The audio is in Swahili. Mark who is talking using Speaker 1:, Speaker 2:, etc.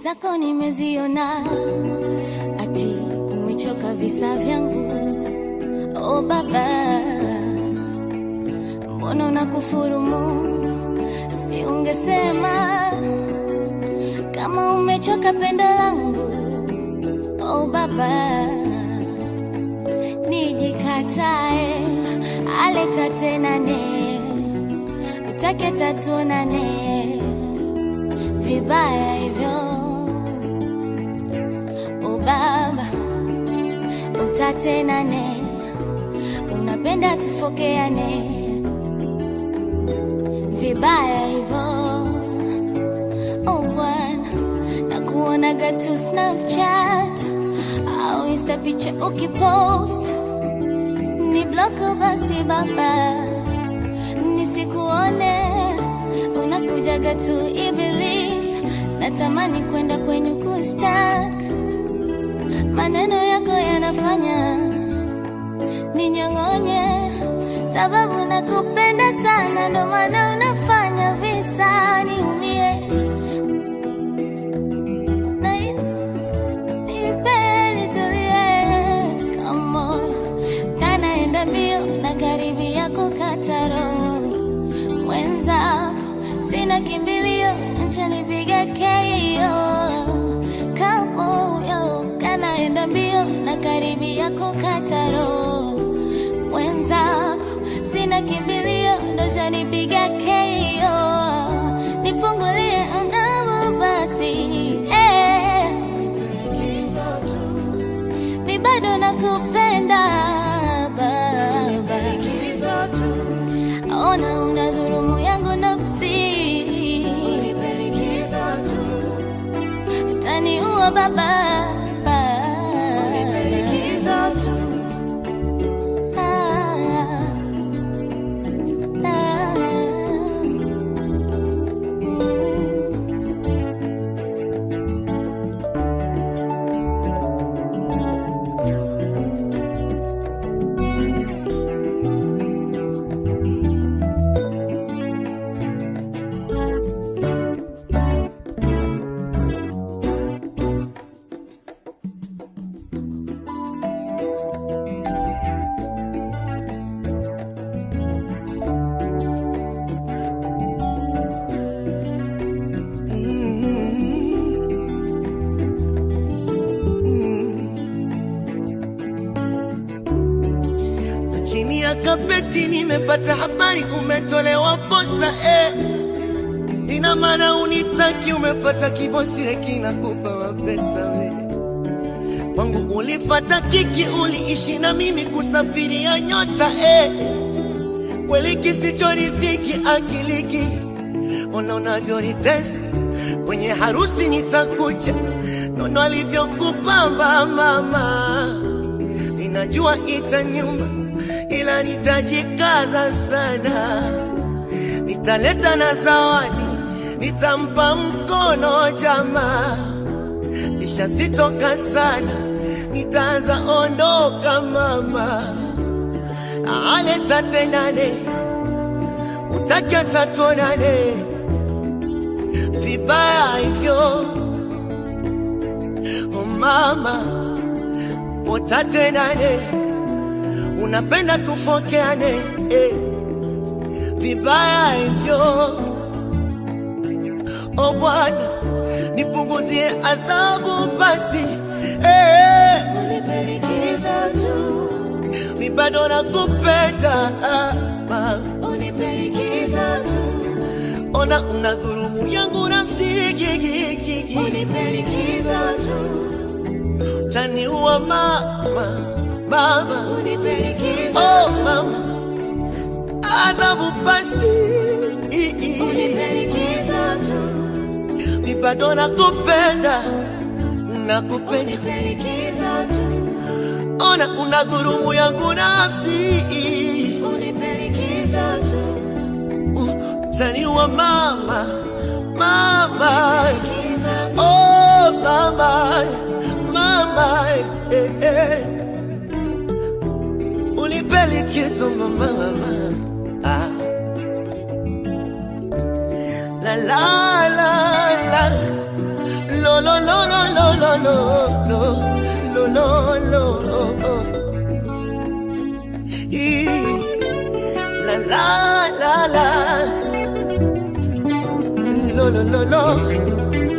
Speaker 1: zako nimeziona, ati umechoka visa vyangu. Oh baba, mbona unakufurumu? Si ungesema kama umechoka pendo langu. Oh baba, nijikatae aleta tenane, utake tatuonane vibaya hivyo. Oh baba, utatenane, unapenda tufokeane vibaya hivyo. Oh bwana, nakuonaga tu Snapchat au Insta picha ukipost ni bloko basi baba, nisikuone unakujaga tu Iblis, natamani kwenda kwenye kustak, maneno yako yanafanya ninyong'onye, sababu nakupenda sana, ndo maana unafanya visa niumie na nipe nitulie, come on kanaenda mbio na karibia kukataro mwenzako, sina kimbilio, nchanipiga keio kamoyo, kanaenda mbio na karibia kukataro mwenzako, sina kimbilio, ndo chanipiga keio, nifungulie mnamo basi eh mi bado nakupenda baba, ona una dhurumu yangu nafsi, utaniua baba Ah, ah, mm.
Speaker 2: za chini ya kapeti nimepata habari umetolewa posta eh. Ina maana unitaki, umepata kibosire kinakupa mapesa we kwangu ulifata kiki, uliishi na mimi kusafiria nyota eh. Kweli kisichoridhiki akiliki, ona unavyonitesa kwenye harusi nitakuja, nono alivyokupamba mama ninajua itanyuma, ila nitajikaza sana. Nitaleta na zawadi, nitampa mkono jamaa, kisha sitoka sana, nitaanza ondoka mama. Aleta tenane, utaki tatuonane, vibaya hivyo oh mama utatenane, unapenda tufokeane eh, vibaya hivyo. O Bwana, nipunguzie adhabu basi eh, mi bado nakupenda ah, ma. Ona una dhurumu yangu nafsi gigigigi, taniua mama, mama Oh mama, adhabu basi, mi bado nakupenda, nakupenda. Ona una dhurumu yangu nafsi, taniua mama, mama. Oh mama, mama, eh, eh. Unipe likizo mama, mama. Ah. La la la la, lo lo lo lo lo lo lo Ee, la la la la lo lo lo lo